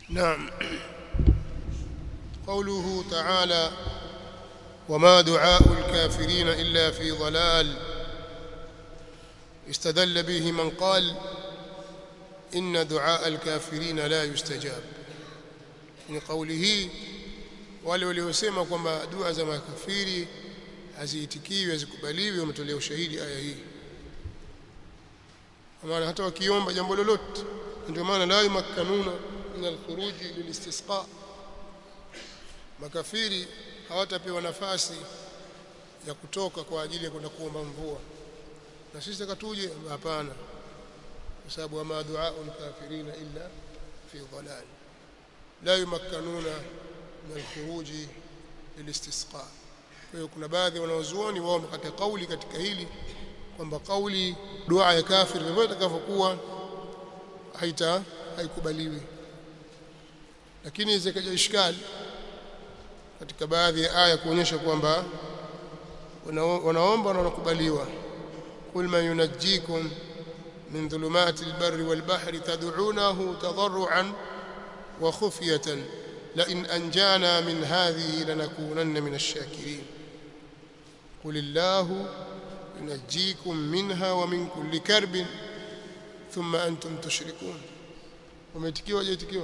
نعم قوله تعالى وما دعاء الكافرين إلا في ضلال استدل به من قال إن دعاء الكافرين لا يستجاب من قوله wale waliosema kwamba dua za makafiri haziitikiwi hazikubaliwi wametolea ushahidi aya hii maana hata wakiomba jambo lolote ndio maana la yumakkanuna min alkhuruji lilistisqa makafiri hawatapewa nafasi ya kutoka kwa ajili ya kwenda kuomba mvua na sisi takatuje hapana kwa sababu ma duaa alkafirina illa fi dhalal la yumakkanuna min alkhuruji lilistisqa kwa hiyo kuna baadhi wanaozuoni wao wamekata kauli katika hili kwamba kauli dua ya kafir vivyo itakavyokuwa haita haikubaliwi lakini zikaja ishkali katika baadhi ya aya kuonyesha kwamba wanaomba na wanakubaliwa kul man yunajjikum min dhulumati albarri walbahri tad'unahu tadarruan wa khufyatan la in anjana min hadhihi lanakunanna min ash-shakirin qul illahu yunajjikum minha wa min kulli karbin thumma antum tushrikun umetikiwa hajaitikiwa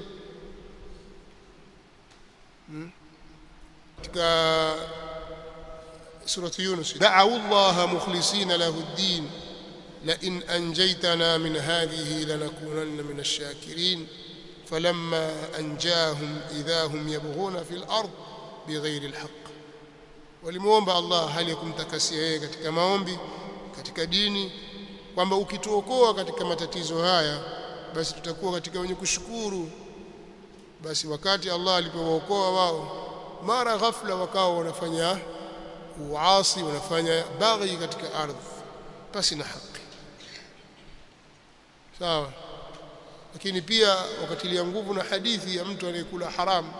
hmm? katika surati Yunus da'u Allah mukhlisina lahu ad-din la in anjaytana min hadhihi lanakunanna min ash-shakirin falamma anjahum idha hum yabghuna fil ard bighayri al-haqq walimuomba Allah hali ya kumtakasia yeye katika maombi katika dini kwamba ukituokoa katika matatizo haya basi tutakuwa katika wenye kushukuru basi wakati Allah alipowaokoa wao mara ghafla wakawa wanafanya uasi wanafanya baghi katika ardhi pasi na haki sawa lakini pia wakatilia nguvu na hadithi ya mtu anayekula haramu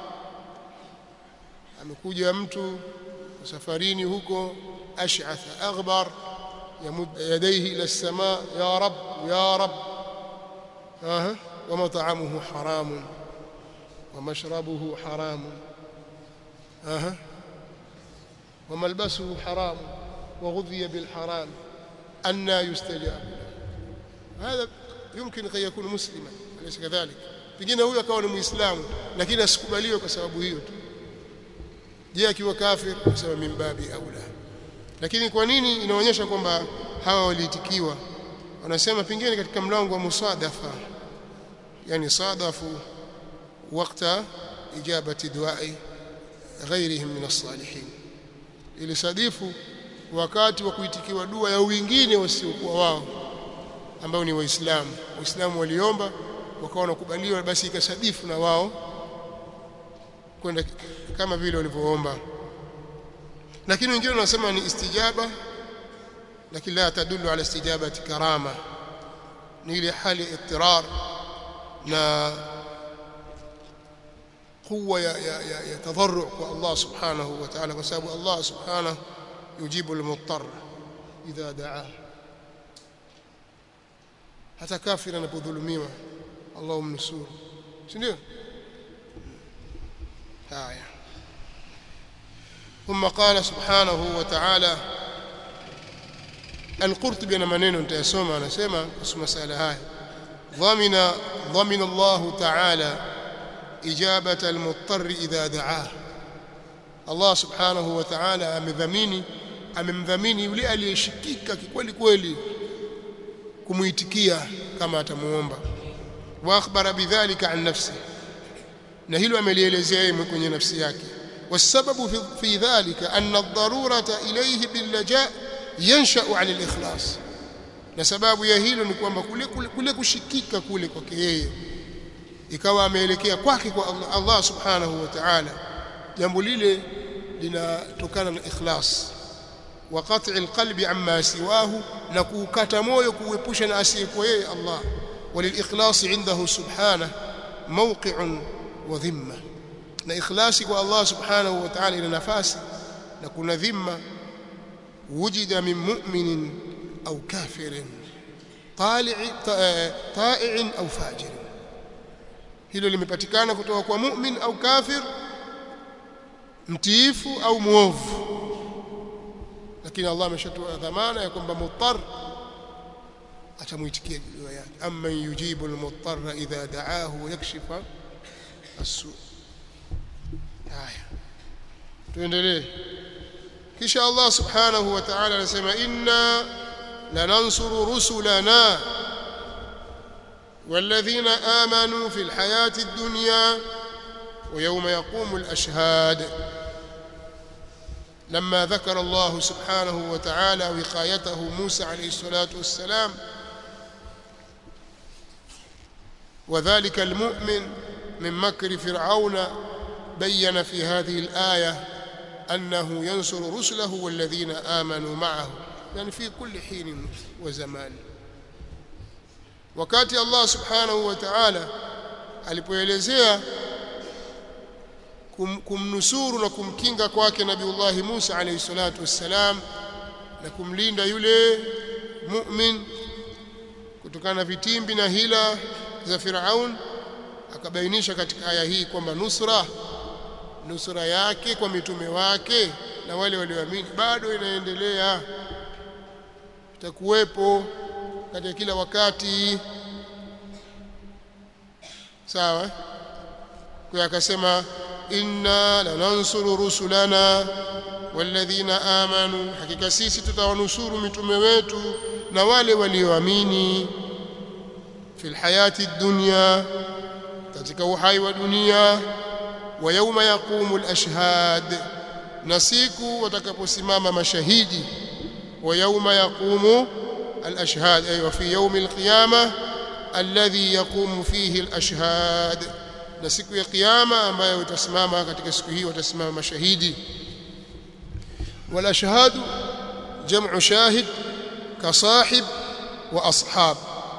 amekuja mtu safarini huko ash'ath aghbar yamud yadayhi ila as-samaa ya rab ya rab aha wa mat'amuhu haramun wa mashrabuhu haramun aha وملبسه حرام وغذي بالحرام أن يستجاب هذا يمكن أن يكون مسلما أليس كذلك pengine huyo akawa ni muislamu lakini asikubaliwe kwa sababu hiyo tu je akiwa kafir kusema mimbabi aula lakini kwa nini inaonyesha kwamba hawa waliitikiwa wanasema pengine katika mlango wa musadafa yani sadafu wakati ijabati duai ghairihim min as-salihin ili sadifu wakati wa kuitikiwa dua ya wengine wasiokuwa wao ambao ni waislamu waislamu waliomba wakawa wanakubaliwa basi ikasadifu na wao kwenda kama vile walivyoomba lakini wengine wanasema ni istijaba lakini la tadullu ala istijabati karama ni ile hali ittirar na قوة يتضرع الله سبحانه وتعالى وسبب الله سبحانه يجيب المضطر إذا دعاه hata kafiri anapodhulumiwa Allah umnusuru si ndio haya ثم قال سبحانه وتعالى القرطبي انا maneno nitayasoma anasema kuhusu masala haya ضمن ضمن الله تعالى إجابة المضطر إذا دعاه الله سبحانه وتعالى amedhamini amemdhamini yule aliyeshikika kweli kweli kumuitikia kama atamuomba wa akhbara bidhalika an nafsi na hilo amelielezea yeye kwenye nafsi yake والسبب في, في ذلك أن الضرورة إليه باللجاء ينشأ عن الإخلاص na sababu ya hilo ni kwamba kule, kule, kule kushikika kule kwake yeye ikawa ameelekea kwake kwa Allah, Allah subhanahu wa ta'ala jambo lile linatokana na ikhlas wa qat'i alqalbi amma siwahu na kuukata moyo kuepusha na asiyekuwa yeye Allah walilikhlasi indahu subhanahu mawqi'un wa dhimma na ikhlasi kwa Allah subhanahu wa ta'ala ina nafasi na kuna dhimma wujida min mu'minin au kafirin طالع طائع au fajir hilo limepatikana kutoka kwa mu'min au kafir mtiifu au muovu lakini Allah ameshatoa dhamana ya kwamba muttar atamuitikia dua yake amma yujibu almuttarra idha da'ahu wa yakshifa as-su haya tuendelee kisha Allah subhanahu wa ta'ala anasema inna lanansuru rusulana والذين آمنوا في الحياة الدنيا ويوم يقوم الأشهاد لما ذكر الله سبحانه وتعالى وقايته موسى عليه الصلاة والسلام وذلك المؤمن من مكر فرعون بين في هذه الآية أنه ينصر رسله والذين آمنوا معه يعني في كل حين وزمان wakati Allah subhanahu wa ta'ala alipoelezea kum, kumnusuru na kumkinga kwake Nabiullah Musa alayhi salatu wassalam na kumlinda yule mu'min kutokana na vitimbi na hila za Firaun akabainisha katika aya hii kwamba nusra nusra yake kwa mitume wake na wale walioamini bado inaendelea itakuwepo katika kila wakati sawa kwa akasema inna lanansuru rusulana walladhina amanu hakika sisi tutawanusuru mitume wetu na wale walioamini fil hayati dunya katika uhai wa dunia wa yauma yaqumu al-ashhad na siku watakaposimama mashahidi wa yauma yaqumu الأشهاد أي وفي يوم القيامة الذي يقوم فيه الأشهاد na siku ya kiyama ambayo utasimama katika siku hii watasimama mashahidi wal ashhadu jam'u shahid ka sahib wa ashab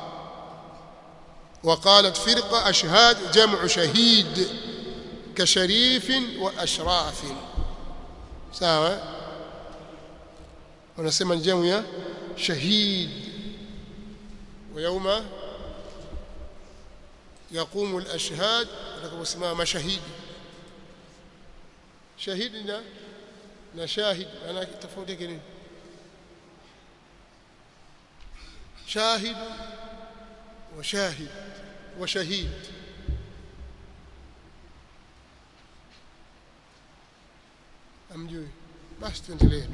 وقالت فرقة أشهاد جمع شهيد كشريف وأشراف سواء ونسمى الجمع شهيد ويوم يقوم الأشهاد لكم اسمها مشاهيد شهيدنا نشاهد أنا تفوتك نين شاهد وشاهد وشهيد أمجوي بس تنتليه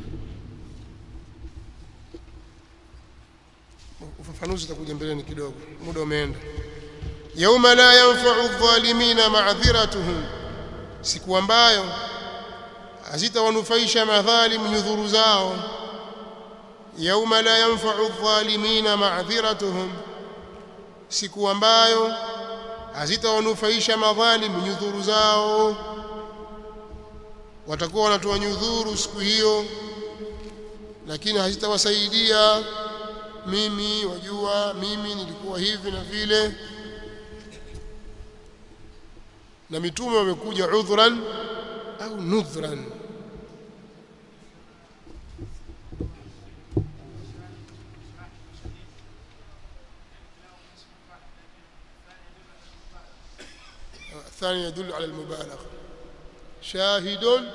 ufafanuzi utakuja mbeleni kidogo muda umeenda yauma la yanfa'u adh-dhalimina ma'dhiratuhum siku ambayo hazitawanufaisha madhalim nyudhuru zao yauma la yanfa'u adh-dhalimina ma'dhiratuhum siku ambayo hazitawanufaisha madhalim nyudhuru zao watakuwa wanatoa nyudhuru siku hiyo lakini hazitawasaidia mimi wajua mimi nilikuwa hivi na vile na mitume wamekuja udhran au nudhran الثاني يدل على المبالغة شاهد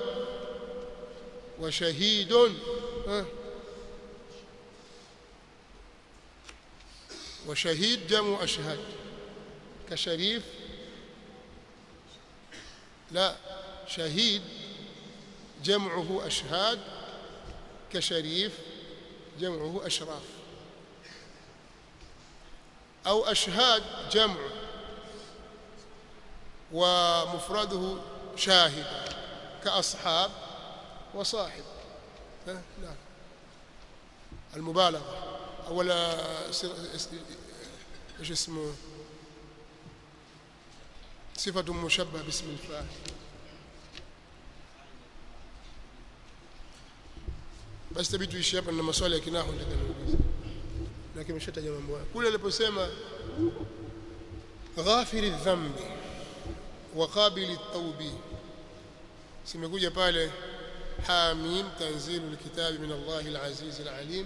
وشهيد ها وشهيد جمع أشهاد كشريف لا شهيد جمعه أشهاد كشريف جمعه أشراف أو أشهاد جمع ومفرده شاهد كأصحاب وصاحب لا المبالغة ولا ايش اسمه صفة مشبه باسم الفاعل basi tabii tuishi hapa na maswali ya kinahu nitakayouliza na kimeshataja mambo hayo kule aliposema ghafiri dhambi wa qabili tawbi simekuja pale hamim tanzilu alkitabi min Allah alaziz alalim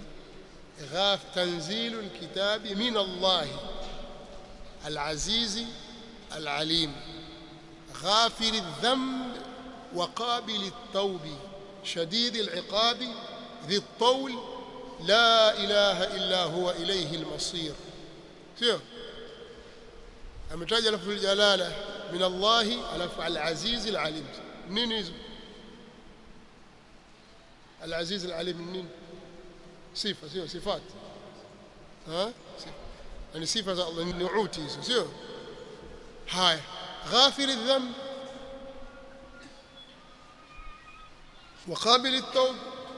غاف تنزيل الكتاب من الله العزيز العليم غافر الذنب وقابل التوب شديد العقاب ذي الطول لا إله إلا هو إليه المصير سيو ametaja lafdhul jalala min Allah alafu al-aziz al-alim nini hizo al-aziz al-alim nini sifa sio sifat ha yani sifa za Allah nuuti hizo sio haya ghafir adh-dhanb وقابل التوب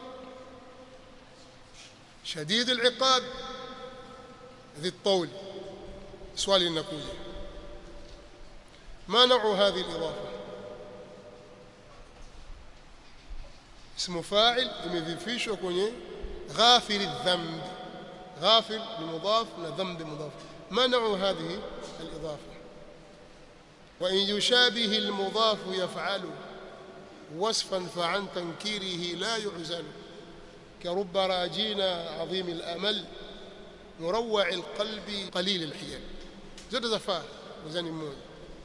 شديد العقاب ذي الطول سؤال لنقوله ما نوع هذه الإضافة اسم فاعل imedhifishwa kwenye غافر الذنب غافر لمضاف وذنب مضاف ما نوع هذه الإضافة وإن يشابه المضاف يفعل وصفا فعن تنكيره لا يعزل كرب راجينا عظيم الأمل مروع القلب قليل الحيل زاد زفاه وزن مmoja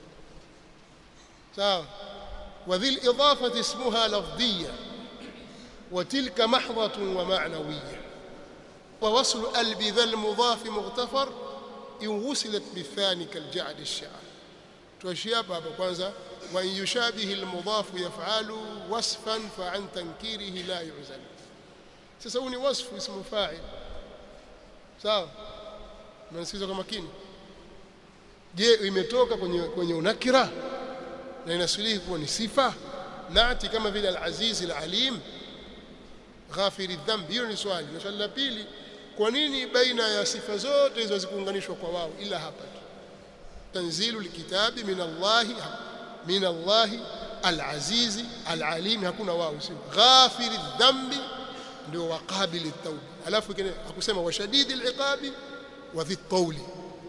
sawa وذي الإضافة اسمها لفظية وتلك محضة ومعنوية ووصل ألب ذا المضاف مغتفر إن وصلت بالثاني كالجعد الشعر توشياب hapa kwanza وإن يشابه المضاف يفعل وصفا فعن تنكيره لا يعزل sasa huu ni wasfu ismu fa'il sawa mnasikiza kwa makini je imetoka kwenye kwenye unakira na inasilihi kuwa ni sifa nati kama vile al-aziz al-alim ghafiri dhamb hiyo ni swali na swali la pili kwa nini baina ya sifa zote hizo zikuunganishwa kwa wao ila hapa tu tanzilu likitabi min Allah min Allah al-aziz al-alim hakuna wao sio ghafiri dhambi ndio waqabili at-tawb alafu kile akusema washadidi al-iqabi wa dhi at-tawli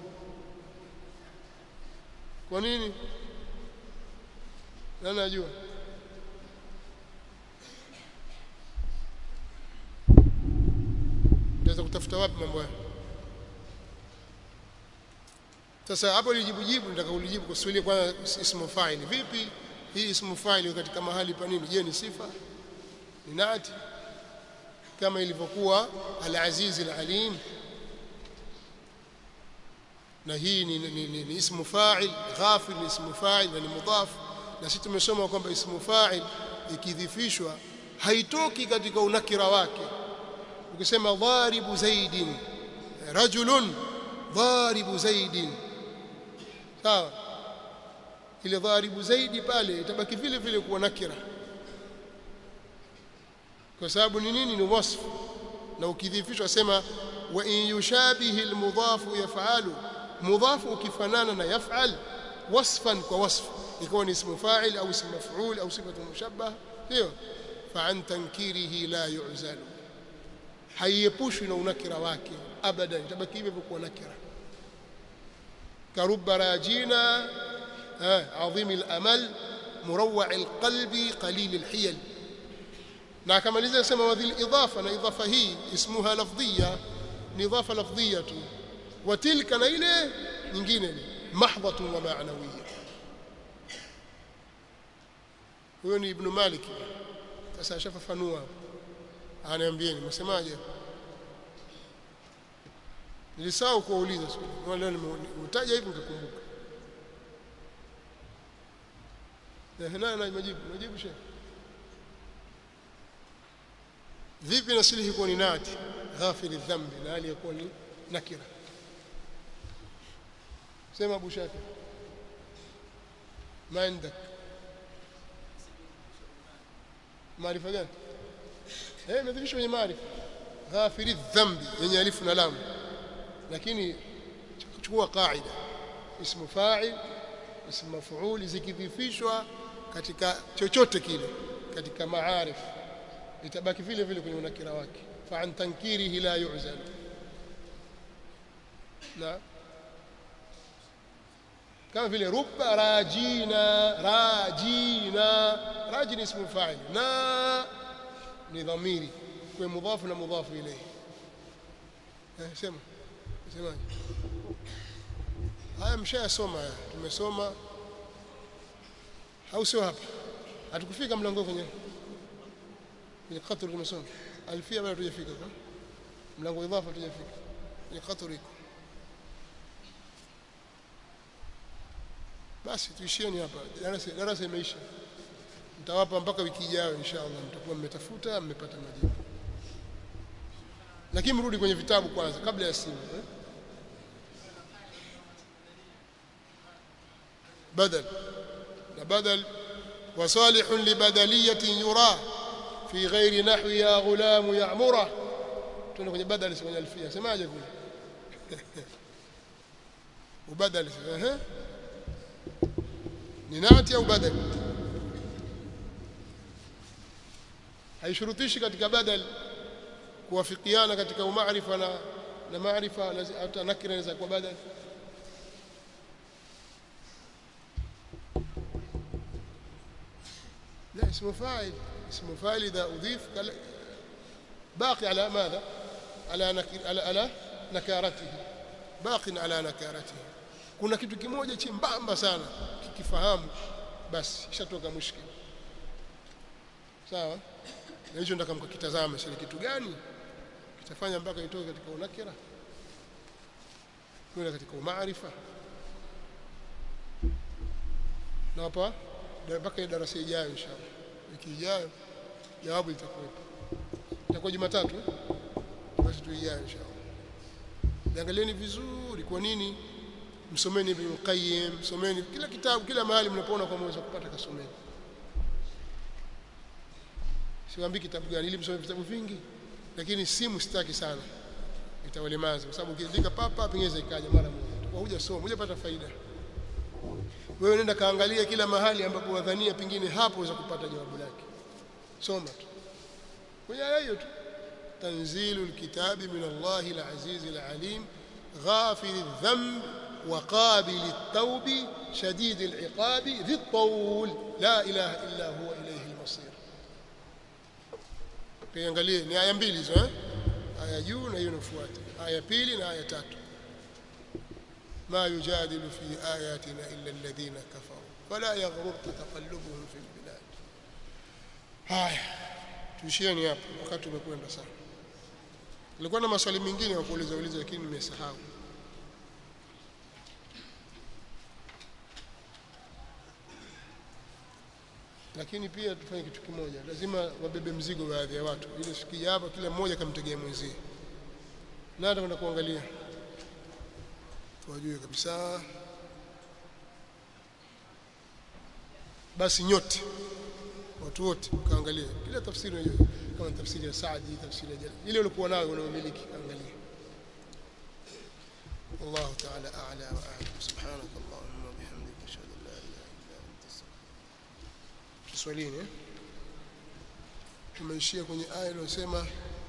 kwa nini nani najua naweza kutafuta wapi mambo haya sasa hapo lijibu jibu nataka ulijibu kwa swali kwanza ismu fa'il vipi hii ismu fa'il katika mahali pa nini je ni sifa ni nati kama ilivyokuwa al-aziz al-alim na hii ni, ni, ni, ni ismu fa'il ghafir ni ismu fa'il na ni mudhaf na sisi tumesoma kwamba ismu fa'il ikidhifishwa haitoki katika unakira wake ukisema dharibu zaidin rajulun dharibu zaidin sawa ile dharibu zaidi pale itabaki vile vile kuwa nakira kwa sababu ni nini ni wasfu na ukidhifishwa sema wa in yushabihi almudhafu yaf'alu mudhafu ukifanana na yaf'al wasfan kwa wasfu ikawa ni ismu fa'il au ismu maf'ul au sifatu mushabbah hiyo fa an tankirihi la yu'zalu haiepushwi na unakira wake abadan itabaki hivyo kwa nakira karubba rajina عظيم الأمل مروع القلب قليل الحيل na akamaliza kusema wadhil idhafa na idhafa hii ismuha lafdhiya ni idhafa lafdhiya tu wa tilka na ile nyingine ni mahdhatun wa ma'nawiyya huyo ni ibn malik sasa ashafafanua anaambieni msemaje nilisahau kuuliza siku leo nimetaja hivi nikakumbuka eh na na majibu majibu shehe vipi nasilihi kuwa ni nati ghafiri dhambi na hali yakuwa ni nakira sema abu shaki ما عندك maarifa gani eh imedhibishwa kwenye maarifa ghafiri dhambi yenye alifu na lam lakini chukua kaida ismu fa'il ismu maf'ul zikidhifishwa katika chochote kile katika maarif itabaki vile vile kwenye unakira wake fa an tankirihi la yu'zal na kama vile rubba rajina rajina raji ni ismu fa'il na ni dhamiri kwa mudhafu na mudhafu ilayhi eh sema semaje haya mshayasoma haya tumesoma au sio hapa hatukufika mlango kwenye kwenye qatr tumesoma alfia bado tujafika kwa mlango idhafa tujafika kwenye qatr iko basi tuishieni hapa darasa darasa imeisha mtawapa mpaka wiki ijayo inshallah mtakuwa mmetafuta mmepata majibu lakini mrudi kwenye vitabu kwanza kabla ya simu eh? بدل بدل وصالح لبدلية يرى في غير نحو يا غلام يعمره تuna kwenye badal kwenye alfia semaje kule ubadal ehe ni nati au badal haishurutishi katika badal kuwafikiana katika umaarifa na na maarifa hata nakira inaweza kuwa badal لا اسم فاعل اسم فاعل إذا أضيف باقي على ماذا على نكر على, على نكارته باق على نكارته kuna kitu kimoja chimbamba sana kikifahamu basi ishatoka mushkil sawa na hicho nataka mkakitazame sasa kitu gani kitafanya mpaka itoke katika unakira kwenda katika umaarifa na hapa mpaka darasa ijayo inshallah wiki ijayo jawabu litakuwepo itakuwa Jumatatu basi tu ijayo inshallah niangalieni vizuri kwa nini msomeni Ibn Qayyim msomeni kila kitabu kila mahali mnapoona kwa mweza kupata kasomeni siwaambii kitabu gani ili msome vitabu vingi lakini simu sitaki sana itawalemaza kwa sababu ukiandika papa pengine ikaja mara moja kwa hujasoma hujapata faida wewe nenda kaangalia kila mahali ambapo wadhania pengine hapo waweza kupata jawabu lake soma tu kwenye aya hiyo tu tanzilul kitabi min Allahi al-aziz al-alim ghafir adh-dhanb وقابل التوب شديد العقاب ذي الطول لا إله إلا هو إليه المصير kiangalie ni aya mbili hizo eh aya juu na hiyo inafuata aya pili na aya tatu ما يجادل في آياتنا إلا الذين كفروا فلا يغررك تقلبهم في البلاد haya tuishieni hapo wakati umekwenda sana nilikuwa na maswali mengine ya kuuliza uliza lakini nimesahau lakini pia tufanye kitu kimoja lazima wabebe mzigo baadhi ya watu ili sikia hapa kila mmoja kamtegea mwenzie na hata kwenda kuangalia wajue kabisa basi nyote watu wote kaangalia kila tafsiri unajua kama tafsiri ya Saadi tafsiri ya Jalal ile ulikuwa nayo unaomiliki angalia والله تعالى أعلى وأعلم سبحانك اللهم وبحمدك أشهد أن لا إله إلا أنت أستغفرك swalini eh tumeishia kwenye aya inayosema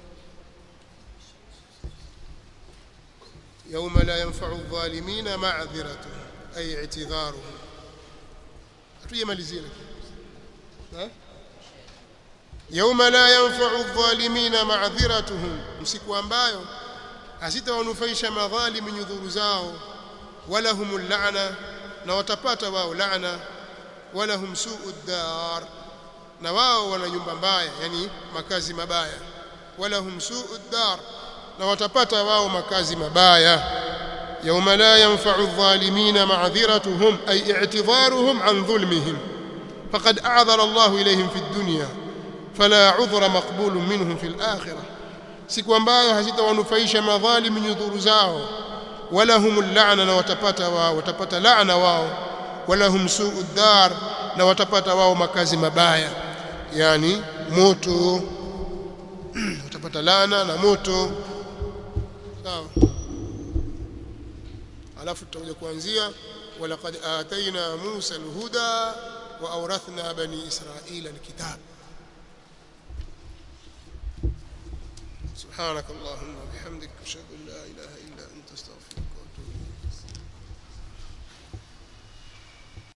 يوم لا ينفع الظالمين معذرتهم أي اعتذارهم hatujamalizia lakini يوم لا ينفع الظالمين معذرتهم msiku ambayo hazitawanufaisha madhalimu nyudhuru zao wala humul la'na na watapata wao laana wala hum su'ud dar na wao wana nyumba mbaya yani makazi mabaya wala hum su'ud dar na watapata wao makazi mabaya يوم لا ينفع الظالمين معذرتهم أي اعتذارهم عن ظلمهم فقد أعذر الله إليهم في الدنيا فلا عذر مقبول منهم في الآخرة siku ambayo hazitawanufaisha madhalimu nyudhuru zao wala humul la'na na watapata wao watapata laana wao wala hum su'ud dar na watapata wao makazi mabaya yani moto watapata laana na moto sawa alafu tutakuja kuanzia walaqad atayna Musa alhuda wa awrathna bani Israila alkitab سبحانك اللهم وبحمدك اشهد ان لا اله الا انت استغفرك